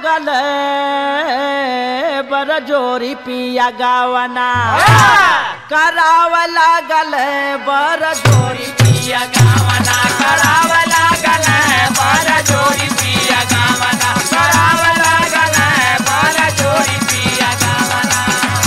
लागल बर जोरी पिया गावना कराव लागल बर जोरी पिया गावना कराव लागल बार जोड़ी पिया गावना कराव लागल बार जोड़ी पिया गावना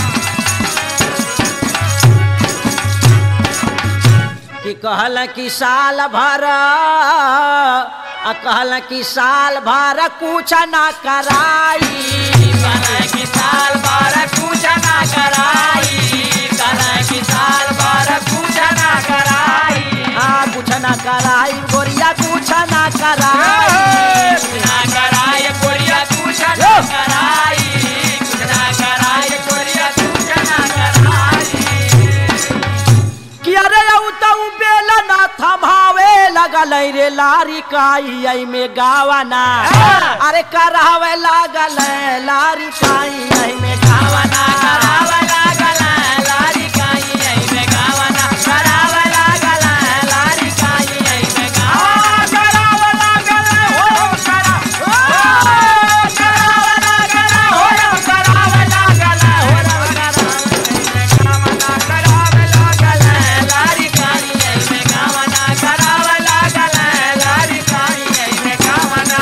कि कहल कि साल भर आ कहल कि साल भर कुछ ना कराई करे की साल बार कुछ ना कराई करे की साल बार कुछ ना कराई हाँ कुछ ना कराई गोरिया कुछ ना कराई ना कराई कोरिया कुछ ना कराई कुछ ना कराई कोरिया कुछ ना कराई कि अरे औ तऊ बेल ना थमावे लगल रे लारी काई आई में गावना अरे करावे लागल लारी काई आई में गावना कराव लागल लारी काई आई में गावना कराव लागल लारी काई आई में गावना कराव लागल हो करा हो कराव लागल हो कराव लागल हो गावना कराव लागल लारी काई आई में गावना कराव लागल लारी काई आई में गावना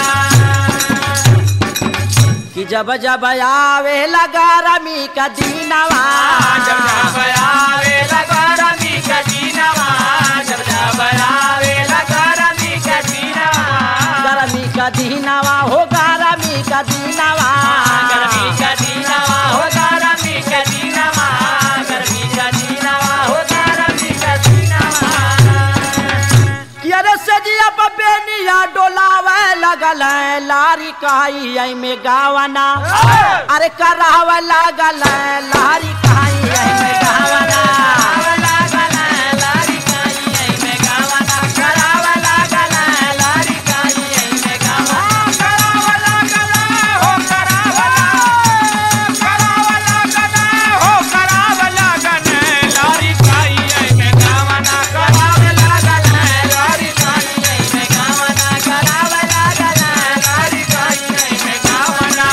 कि जब जब आवे लगा रमी का दीनवा जब जब आवे लगा रमी का दीनवा जब जब आवे लगा रमी का दीनवा गरमी का दीनवा हो गरमी का दीनवा गर्मी का दीनवा हो गरमी का दीनवा गर्मी का दीनवा हो गरमी का दीनवा कि अरे सजिया बेनिया डोलावे लगल है लारी काई आई में गावना अरे करावे लगल है लारी काई आई में गावना कराव लागल लारी काई आई में गावना कराव लागल लारी काई आई में गावना कराव लागल हो कराव कराव लागल हो कराव लागल लारी काई आई में गावना कराव लागल लारी काई आई में गावना कराव लागल लारी काई आई में गावना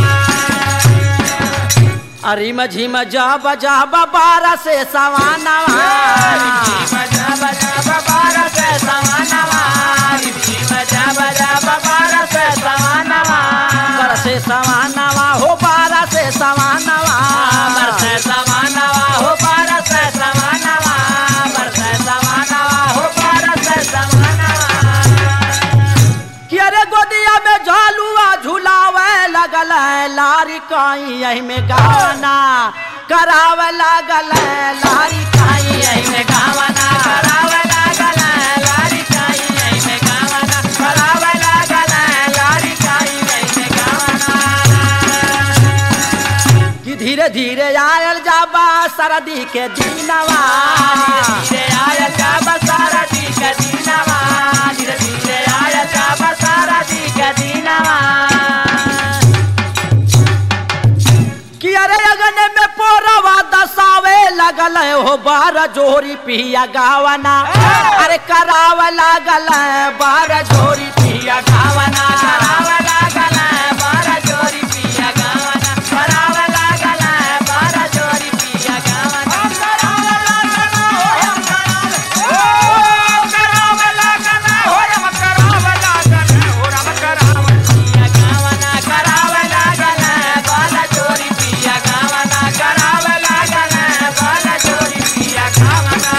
अरे मझिम जब जब बारह से सवानवा बजा बजा बाबा से सवानवा बजा बजा बाबा से सवानवा बारह से सवानवा हो बारह से सवानवा बरसे सवानवा हो बरसे सवानवा बरसे सवानवा हो बरसे सवानवा कि अरे गोदिया में झलुआ झुलावे लगल है लारी काई यही में गाना करावे लगल है लारी काई यही में गावना करावे लागल लारी काई आई में गावना करावे लागल लारी काई आई में गावना कि धीरे धीरे आयल जाबा सरदी के दिनवा धीरे आया जाब सारा दी का दीनवा धीरे धीरे आया जाब सारा दी का दीनवा कि अरे अगन में पोरवा दसावे लगल है हो बार जोरी पिया गावना अरे करावे लगल है बार जोरी पिया गावना कराव लागल बारा जोरी पिया गावना कराव लागल बारा जोरी पिया गावना कराव लागल हो कराव लागल हो रम कराव लागल हो रम कराव पिया गावना कराव लागल बारा जोरी पिया गावना कराव लागल बारा जोरी पिया गावना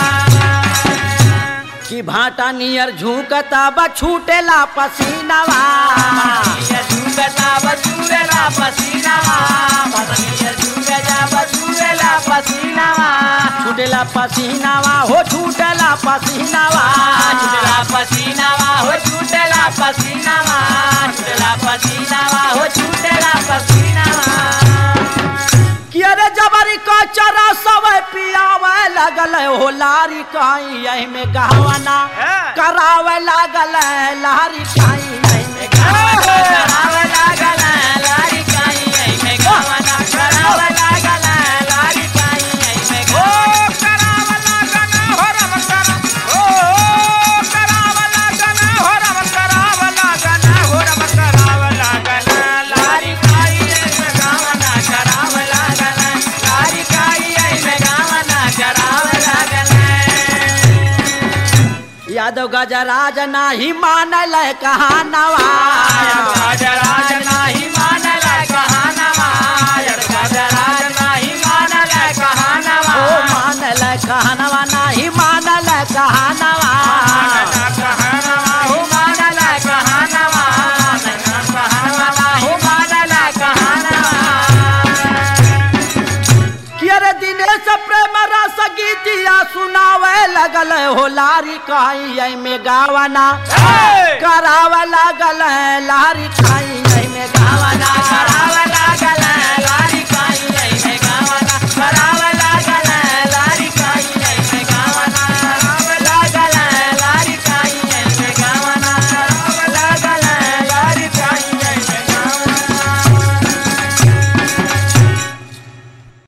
कि भाटा नियर झुकता बा छूटेला पसीनावा ये झूठा बसूरेला पसीनावा पतनिया झूठा बसूरेला पसीनावा छूटेला पसीनावा हो छूटेला पसीनावा छूटला पसीनावा हो छूटला पसीनावा छूटला पसीनावा हो छूटला पसीनावा कि अरे जबरी का चरा सब पियावे लगल है हो लारी काई यही में गहवना करावे लागल है लारी काई यही में गहवना कराव लागल लारी काई आई में गावना कराव लागल लारी काई आई में गावना कराव लागल हो रम कराव ओ कराव लागल हो रम कराव लागल हो रम कराव लागल लारी यादव गजराज नाही मानल कहानवा गजराज नाही मानल कहानवा गजराज नाही मानल कहानवा ओ मानल कहानवा नाही मानल कहानवा कहानवा हो मानल कहानवा कहानवा हो मानल कहानवा कि अरे दिनेश प्रेम रस गीतिया सुनावे लगल हो लारी काई में गावना करावे लगल लारी काई में गावना करावला